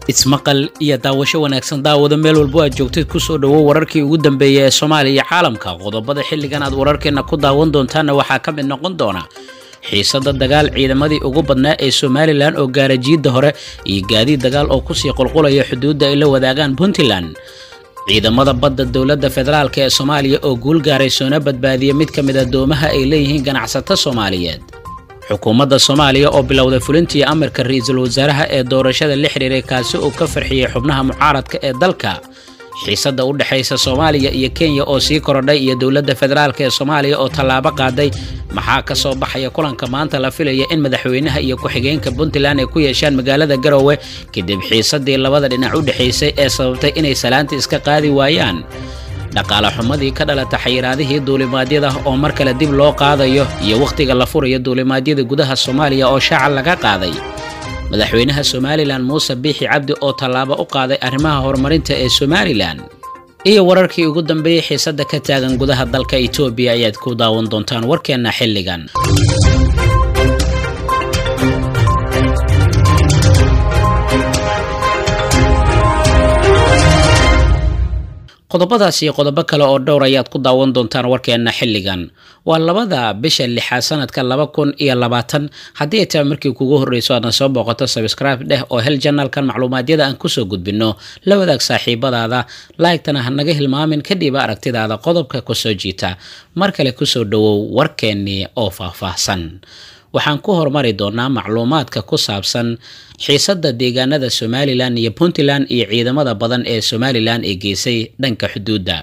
ismaqal iyo daawasho wanaagsan daawada meel walbo aad joogtid kusoo dhowo wararkii ugu dambeeyay ee soomaaliya iyo caalamka qodobada xilligan aad wararkeenna ku daawan doontaanna waxaa ka mid noqon doona xiisada dagaal ciidamadii ugu badnaa ee somalilan oo gaara jiidda hore iyo gaadiid dagaal oo kusii qulqulaya xuduudda ay la wadaagaan puntland ciidamada badda dowladda federaalk ee soomaaliya oo guul gaaray soona badbaadiya mid ka mid adoomaha ay leeyihiin ganacsato soomaaliyeed xukuumadda soomaaliya oo bilowday fulintii amarka ra-iisul wasaaraha ee doorashada la xiriiray kaasi uu ka farxiyey xubnaha mucaaradka ee dalka xiisadda u dhexaysa soomaaliya iyo kenya oo sii korodhay iyo dowladda federaalk ee soomaaliya oo tallaabo qaaday maxaa ka soo baxaya kulanka maanta la filaya in madaxweynaha iyo ku-xigeenka puntland ay ku yeeshaan magaalada garowe kadib xiisadii labada dhinac u dhexaysay ee sababtay inay salaanta iska qaadi waayaan dhaqaale xumadii ka dhalata xayiraadihii duulimaadyada oo mar kale dib loo qaadayo iyo wakhtiga la furayo duulimaadyada gudaha soomaaliya oo shaaca laga qaaday madaxweynaha somalilan muuse biixi cabdi oo tallaabo u qaaday arrimaha horumarinta ee somalilan iyo wararkii ugu dambeeyey xiisadda ka taagan gudaha dalka etoobiya ayaad ku daawan doontaan warkeenna xilligan qodobadaas iyo qodobo kale oo dhowr ayaad ku daawan doontaan warkeenna xilligan waa labada bisha lixaad sanadka laba kun iyo labaatan haddii ay tahay markii kugu horreyso aadna soo booqato sabscribe dheh oo hel janalkan macluumaadyada aan kusoo gudbinno la wadaag saaxiibadaada laygtana ha naga hilmaamin kadhiba aragtidaada qodobka kusoo jiita mar kale kusoo dhowow warkeennii oo faahfaahsan waxaan ku hormari doonaa macluumaadka ku saabsan xiisadda deegaanada somalilan iyo puntland iyo ciidamada badan ee somalilan ee geysay dhanka xuduudda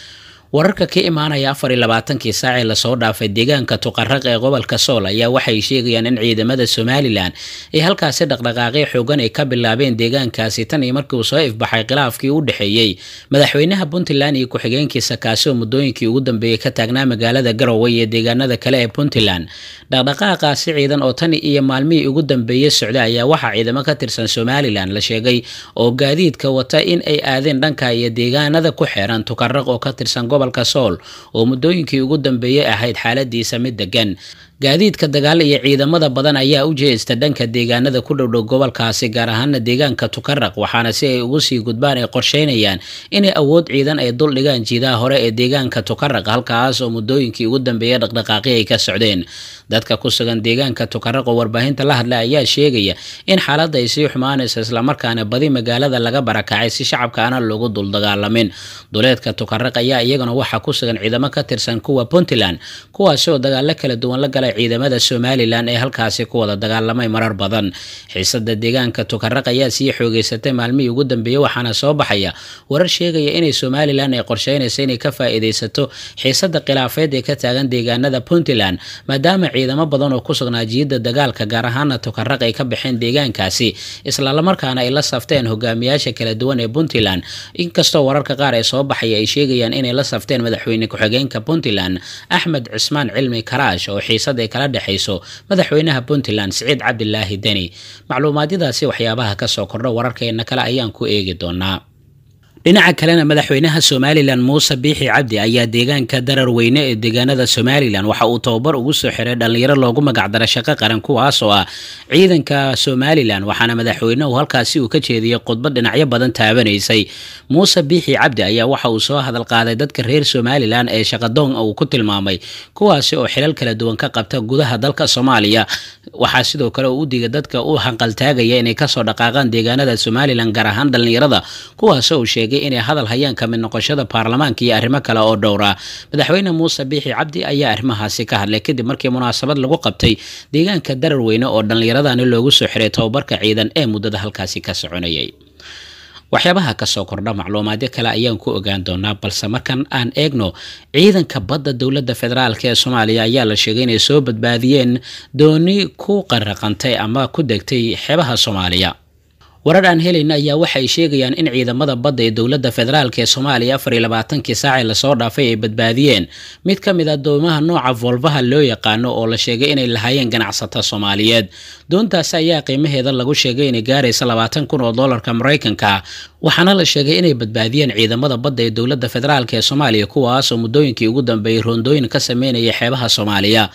wararka ka imaanaya afar iyo labaatankii saacee lasoo dhaafay deegaanka tuqaraq ee gobolka sool ayaa waxay sheegayaan in ciidamada somalilan ay halkaasi dhaqdhaqaaqyo xoogan ay ka bilaabeen deegaankaasi tan iyo markii uu soo ifbaxay khilaafkii u dhexeeyey madaxweynaha puntland iyo ku-xigeenkiisa kaasi oo muddooyinkii ugu dambeeyey ka taagnaa magaalada garowe iyo deegaanada kale ee puntland dhaqdhaqaaqaasi ciidan oo tan iyo maalmihii ugu dambeeyey socda ayaa waxaa ciidamo ka tirsan somalilan la sheegay oo gaadiidka wata in ay aadeen dhanka iyo deegaanada ku xeeran tuqaraq oo ka tirsan gobolka sool oo muddooyinkii ugu dambeeyey ahayd xaaladiisa mid degan gaadiidka dagaal iyo ciidamada badan ayaa u jeesta dhanka deegaanada ku dhowdhow gobolkaasi gaar ahaana deegaanka tukaraq waxaana si ay ugu sii gudbaan ay qorsheynayaan inay awood ciidan ay dul dhigaan jiidaha hore ee deegaanka tukaraq halkaas oo muddooyinkii ugu dambeeyay dhaqdhaqaaqi ay ka socdeen dadka ku sugan deegaanka tukaraq oo warbaahinta la hadla ayaa sheegaya in xaaladda ay sii xumaanayso islamarkaana badi magaalada laga barakacay si shacabka aana loogu dul dagaalamin duleedka tukaraq ayaa iyagana waxaa ku sugan ciidamo ka tirsan kuwa puntland kuwaasi oo dagaalo kala duwan la galay ciidamada somalilan ee halkaasi ku wada dagaalamay marar badan xiisada deegaanka tukaraq ayaa sii xoogeysatay maalmihii ugu dambeeyey waxaana soo baxaya warar sheegaya inay somalilan ay qorsheynaysa inay ka faa-iideysato xiisada khilaafeed ee ka taagan deegaanada puntland maadaama ciidamo badan oo ku sugnaa jiidda dagaalka gaar ahaana tukaraq ay ka baxeen deegaankaasi islamarkaana ay la safteen hogaamiyaasha kala duwan ee puntland inkastoo wararka qaar ee soo baxaya ay sheegayaan inay la safteen madaxweyne ku-xigeenka puntland axmed cismaan cilmi karaash oo xiisad ay kala dhexayso madaxweynaha puntland siciid cabdilaahi deni macluumaadyadaasi waxyaabaha kasoo kordha wararkeena kale ayaan ku eegi doonaa dhinaca kalena madaxweynaha somalilan muuse biixi cabdi ayaa deegaanka darar weyne ee deegaanada somalilan waxa uu tababar ugu soo xiray dhalinyaro loogu magacdara shaqo qaran kuwaas oo ah ciidanka somalilan waxaana madaxweynehu halkaasi uu ka jeediyey khudbad dhinacyo badan taabanaysay muuse biixi cabdi ayaa waxa uu soo hadal qaaday dadka reer somalilan ee shaqadoon uu ku tilmaamay kuwaasi oo xilal kala duwan ka qabta gudaha dalka soomaaliya waxaa sidoo kale uu u digay dadka u hanqaltaagaya inay kasoo dhaqaaqaan deegaanada somalilan gaar ahaan dhalinyarada kuwaas uu sheegay inay hadal hayaan ka mid noqoshada baarlamaanka iyo arrimo kale oo dhowra madaxweyne muuse biixi cabdi ayaa arrimahaasi ka hadlay kadib markii munaasabad lagu qabtay deegaanka darar weyne oo dhallinyaradani loogu soo xiray tababarka ciidan ee muddada halkaasi ka soconayay waxyaabaha kasoo kordha macluumaadyo kale ayaan ku ogaan doonaa balse markan aan eegno ciidanka badda dowladda federaalk ee soomaaliya ayaa la sheegay inay soo badbaadiyeen dooni ku qaraqantay ama ku degtay xeebaha soomaaliya warar aan helayna ayaa waxay sheegayaan in ciidamada badda ee dowladda federaalk ee soomaaliya afar iyo labaatankii saacee lasoo dhaafay ay badbaadiyeen mid ka mid a doomaha nooca volvaha loo yaqaano oo la sheegay inay lahaayeen ganacsato soomaaliyeed doontaasi ayaa qiimaheeda lagu sheegay inay gaaraysa labaatan kun oo doolarka maraykanka waxaana la sheegay inay badbaadiyeen ciidamada badda ee dowladda federaalk ee soomaaliya kuwaas oo muddooyinkii ugu dambeeyey roondooyin ka sameynaya xeebaha soomaaliya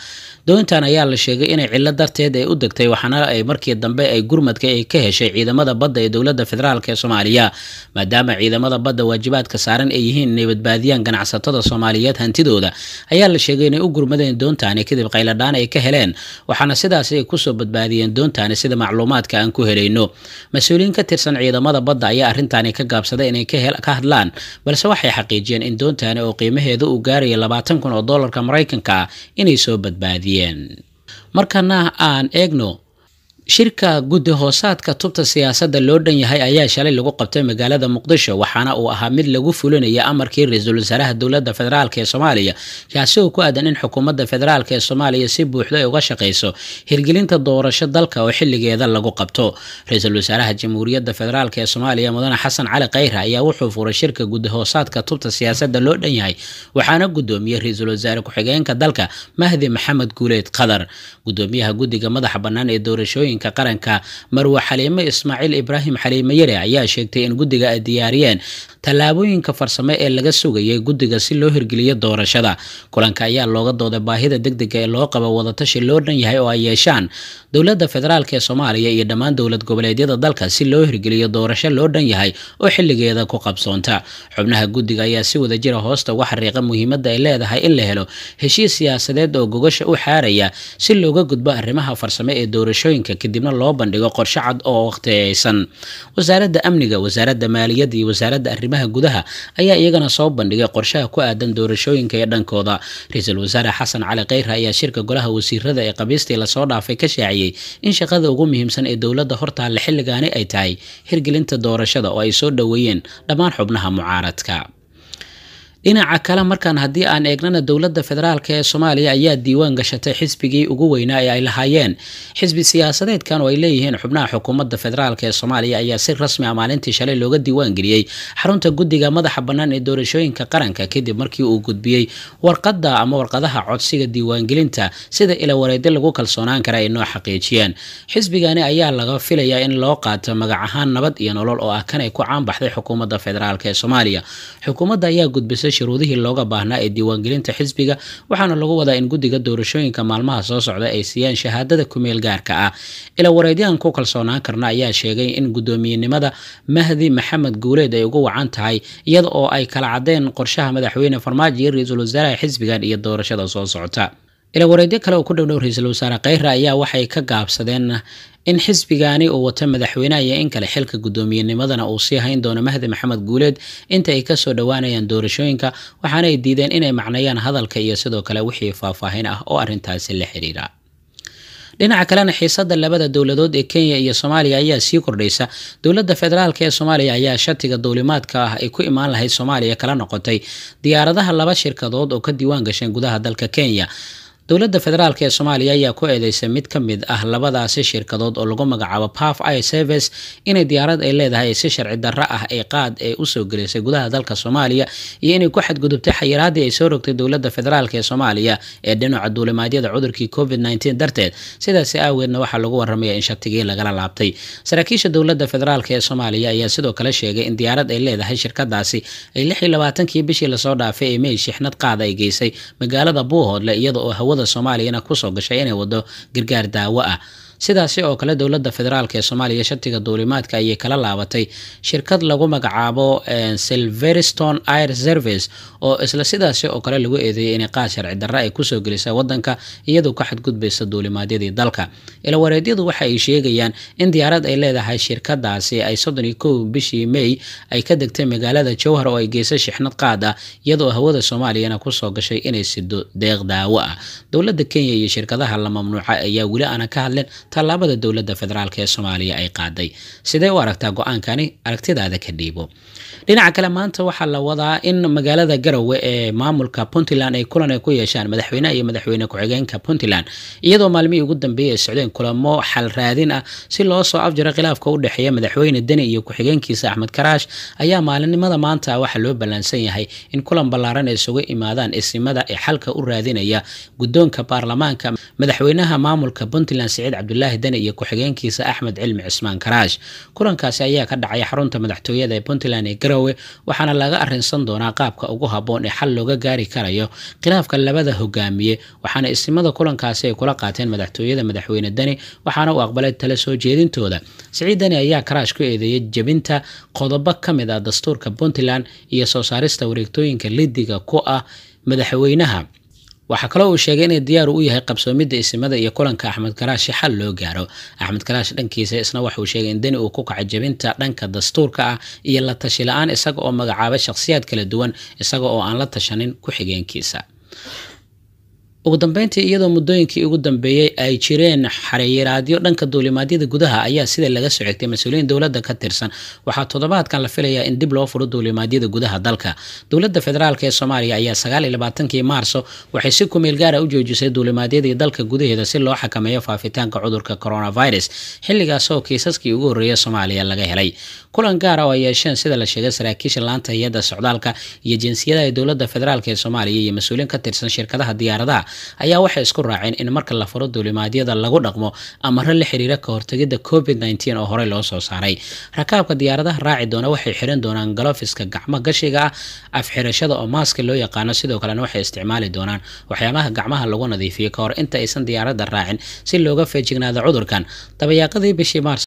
doontan ayaa la sheegay inay cilo darteed ay u degtay waxaana ay markii dambe ay gurmadka ay ka heshay ciidamada badda ee dowladda federaalk ee soomaaliya maadaama ciidamada badda waajibaadka saaran ay yihiin inay badbaadiyaan ganacsatada soomaaliyeed hantidooda ayaa la sheegay inay u gurmadeen doontaani kadib qayladhaan ay ka heleen waxaana sidaasi ay kusoo badbaadiyeen doontaani sida macluumaadka aan ku helayno mas-uuliyiin ka tirsan ciidamada badda ayaa arrintaani ka gaabsaday inay ka hadlaan balse waxay xaqiijiyeen in doontaani oo qiimaheeda uu gaaraya labaatan kun oo doolarka maraykanka ah inay soo badbaadiyeen markana aan eegno shirka guddi hoosaadka tubta siyaasadda loo dhan yahay ayaa shalay lagu qabtay magaalada muqdisho waxaana uu ahaa mid lagu fulinaya amarkii ra-iisul wasaaraha dowladda federaalk ee soomaaliya kaasi oo ku aadan in xukuumadda federaalk ee soomaaliya si buuxda ay uga shaqayso hirgelinta doorasho dalka oo xilligeeda lagu qabto ra-iisul wasaaraha jamhuuriyadda federaalk ee soomaaliya mudane xasan cali khayre ayaa wuxuu furay shirka guddi hoosaadka tubta siyaasadda loo dhan yahay waxaana gudoomiyey ra-iisul wasaare ku-xigeenka dalka mahdi maxamed guuleed qadar gudoomiyaha guddiga madaxa bannaan ee doorashooyin qaranka marwe xaliime ismaaciil ibraahim xaliime yare ayaa sheegtay in guddiga ay diyaariyeen tallaabooyinka farsamo ee laga sugayay guddiga si loo hirgeliyo doorashada kulanka ayaa looga dooday baahida degdega ee loo qabo wadatashi loo dhan yahay oo ay yeeshaan dowladda federaalk ee soomaaliya iyo dhammaan dowlad goboleedyada dalka si loo hirgeliyo doorasho loo dhan yahay oo xilligeeda ku qabsoonta xubnaha guddiga ayaa si wada jira hoosta uga xariiqa muhiimadda ay leedahay in la helo heshiis siyaasadeed oo gogasha u xaaraya si looga gudbo arrimaha farsamo ee doorashooyinka kadibna loo bandhigo qorshe cad oo waqtiyeysan wasaaradda amniga wasaaradda maaliyadda iyo wasaaradda arrimaha gudaha ayaa iyagana soo bandhigay qorshaha ku aadan doorashooyinka ee dhankooda ra-iisul wasaare xasan cali khayre ayaa shirka golaha wasiirada ee qabiistii lasoo dhaafay ka shaaciyey in shaqada ugu muhiimsan ee dowladda hortaalla xilligaani ay tahay hirgelinta doorashada oo ay soo dhoweeyeen dhammaan xubnaha mucaaradka dhinaca kale markaan haddii aan eegnana dowladda federaalk ee soomaaliya ayaa diiwaan gashatay xisbigii ugu weynaa ee ay lahaayeen xisbi siyaasadeedkan oo ay leeyihiin xubnaha xukuumadda federaalk ee soomaaliya ayaa si rasmi ah maalintii shalay looga diiwaan geliyey xarunta guddiga madaxa bannaan ee doorashooyinka qaranka kadib markii uu gudbiyey warqadda ama warqadaha codsiga diiwaangelinta sida ilawareedyo lagu kalsoonaan kara ay noo xaqiijiyeen xisbigani ayaa laga filayaa in loo qaato magac ahaan nabad iyo nolol oo ah kan ay ku caanbaxday xukuumadda federaalk ee soomaaliya xukuumadda ayaa gudbisay shuruudihii looga baahnaa ee diiwaangelinta xisbiga waxaana lagu wadaa in guddiga doorashooyinka maalmaha soo socda ay siiyaan shahaadada kumeel gaarka ah ila wareedyahan ku kalsoonaan karna ayaa sheegay in guddoomiyenimada mahdi maxamed guuleed ay ugu wacan tahay iyada oo ay kala cadeen qorshaha madaxweyne farmaajo iyo ra-iisul wasaaraha xisbigan iyo doorashada soo socota ila wareedyo kale oo ku dhowdhow ra-iisul wasaare khayre ayaa waxay ka gaabsadeen in xisbigaani uu wato madaxweynaha iyo in kale xilka guddoomiyennimadana uu sii hayn doono mahdi maxamed guuleed inta ay kasoo dhowaanayaan doorashooyinka waxaana ay diideen inay macneeyaan hadalka iyo sidoo kale wixii faahfaahin ah oo arrintaasi la xiriira dhinaca kalena xiisada labada dowladood ee kenya iyo soomaaliya ayaa sii kordhaysa dowladda federaalk ee soomaaliya ayaa shatiga duulimaadka ah ay ku imaan lahayd soomaaliya kala noqotay diyaaradaha laba shirkadood oo ka diiwaan gasheen gudaha dalka kenya dowladda federaalk ee soomaaliya ayaa ku eedeysay mid ka mid ah labadaasi shirkadood oo lagu magacaabo paf i service inay diyaarad ay leedahay si sharci darro ah ee qaad ee usoo gelisay gudaha dalka soomaaliya iyo inay ku xadgudubtay xayiraadii ay soo rogtay dowladda federaalk ee soomaaliya ee dhinaca duulimaadyada cudurkii covid nteen darteed sidaasi aageedna waxaa lagu waramaya in shatigii lagala laabtay saraakiisha dowladda federaalk ee soomaaliya ayaa sidoo kale sheegay in diyaarad ay leedahay shirkadaasi ay lix iyo labaatankii bishii lasoo dhaafay ee mey shixnad qaada ay geysay magaalada buuhoodle iyada oo hawada soomaaliyana kusoo gashay inay wado gargaar daawo ah sidaasi oo kale dowladda federaalk ee soomaaliya shatiga duulimaadka ayay kala laabatay shirkad lagu magacaabo silverston air service oo isla sidaasi oo kale lagu eedeeyay inay qaad sharci darre ay kusoo gelisa wadanka iyadoo ka xadgudbaysa duulimaadyadii dalka ilawareedyadu waxa ay sheegayaan in diyaarad ay leedahay shirkadaasi ay soddon iyo kow bishii may ay ka degtay magaalada jowhar oo ay geysay shixnad qaad ah iyadoo hawada soomaaliyana kusoo gashay inay sido deeq daawo ah dowladda kenya iyo shirkadaha la mamnuuca ayaa weli aana ka hadleen tallaabada dowladda federaalk ee soomaaliya ay qaaday sidee u aragtaa go-aankani aragtidaada ka dhiibo dhinaca kale maanta waxaa la wadaa in magaalada garowe ee maamulka puntland ay kulan ay ku yeeshaan madaxweyneha iyo madaxweyne ku-xigeenka puntland iyadoo maalmihii ugu dambeeyay ay socdeen kulamo xal raadin ah si loo soo afjaro khilaafka u dhexeeya madaxweyne deni iyo ku-xigeenkiisa axmed karaash ayaa maalinimada maanta waxaa loo ballaansan yahay in kulan ballaaran ay isugu imaadaan isimada ee xalka u raadinaya guddoonka baarlamaanka madaxweynaha maamulka puntland siciid cabdulaahi cabdulaahi deni iyo ku-xigeenkiisa axmed cilmi cismaan karaash kulankaasi ayaa ka dhacay xarunta madaxtooyada ee puntland ee garowe waxaana laga arinsan doonaa qaabka ugu habboon ee xal looga gaari karayo khilaafka labada hogaamiye waxaana istimada kulankaasi ay kula qaateen madaxtooyada madaxweyne deni waxaana uu aqbalay tala soo jeedintooda siciid deni ayaa karaash ku eedeeyay jebinta qodobo ka mid ah dastuurka puntland iyo soo saarista wareegtooyinka lidiga ku ah madaxweynaha waxaa kaloo uu sheegay inay diyaar u yahay qabsoomidda isimada iyo kulanka axmed karaash si xal loo gaaro axmed karaash dhankiisa isna waxauu sheegay in deni uu ku kacay jebinta dhanka dastuurka ah iyo la tashi la-aan isaga oo magacaabay shakhsiyaad kala duwan isaga oo aan la tashanin ku-xigeenkiisa ugu dambeyntii iyadoo muddooyinkii ugu dambeeyey ay jireen xariiraadyo dhanka duulimaadyada gudaha ayaa sida laga soo xigtay mas-uuliyiin dowladda ka tirsan waxaa toddobaadkan la filayaa in dib loo furo duulimaadyada gudaha dalka dowladda federaalk ee soomaaliya ayaa sagaal iyo labaatankii maarso waxay si kumeel gaara u joojisay duulimaadyadii dalka gudaheeda si loo xakameeyo faafitaanka cudurka coronavirus xilligaas oo kiisaskii ugu horreeya soomaaliya laga helay kulan gaara oo ay yeesheen sida la sheegay saraakiisha laanta hay-adda socdaalka iyo jinsiyadaha ee dowladda federaalk ee soomaaliya iyo mas-uuliyiin ka tirsan shirkadaha diyaaradaha ayaa waxay isku raaceen in marka la furo duulimaadyada lagu dhaqmo amaro la xiriira ka hortegidda covid nteen oo horey loo soo saaray rakaabka diyaaradaha raaci doona waxay xiran doonaan galofiska gacmo gashiga ah afxirashada oo maaska loo yaqaano sidoo kalena waxay isticmaali doonaan waxyaabaha gacmaha lagu nadiifiyo ka hor inta aysan diyaaradda raacin si looga feejignaado cudurkan dabayaaqadii bishii maars